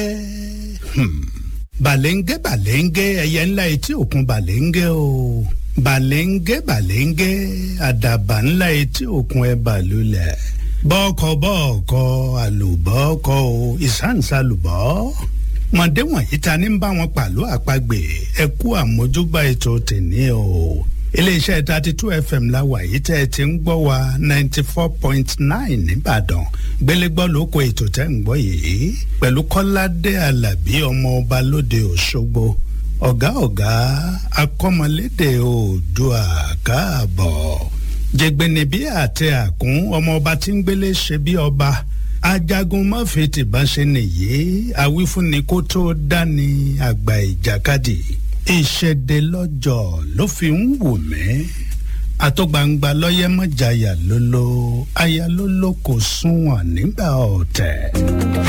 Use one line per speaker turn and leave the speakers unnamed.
bàlẹ́ńgẹ́ bàlẹ́ńgẹ́ ẹyẹ ńlá etí òkun bàlẹ́ńgẹ́ o bàlẹ́ńgẹ́ bàlẹ́ńgẹ́ àdàbà ńlá etí òkun ẹ bàlúlẹ̀ bọ́ọ̀kọ̀ bọ́ọ̀kọ̀ àlùbọ́ọ̀kọ̀ o ìsáǹsálùbọ́ mọ̀dé wọ̀nyí ta ní bá wọn pàlọ́ àpagbè ẹ kú àmójúgbà ètò tèmi o iléeṣẹ́ thirty two fm la wà yìí tẹ́ ẹ ti ń gbọ́ wa ninety four point nine nìbàdàn gbélégbọ́ ló kó ètò tẹ́ ń gbọ́ yìí pẹ̀lú kọ́ládé alábí ọmọ ọba lóde òṣogbo ọ̀gá ọ̀gá akọ́mọlédè oòdùà káàbọ̀ jẹgbẹnibí àti àkún ọmọ ọba tí ń gbélé ṣe bí ọba ajagun mọ́fì tìbọn ṣe nìyí àwífúnni kó tó dání àgbà ìjàkadì ìṣẹ̀dẹ̀ lọ́jọ́ ló fi ń wù mí àtọ́gbangba lọ́yẹ́ mọ́jàyà lólo aya lólo kò sunwọ̀n nígbà ọ̀tẹ̀.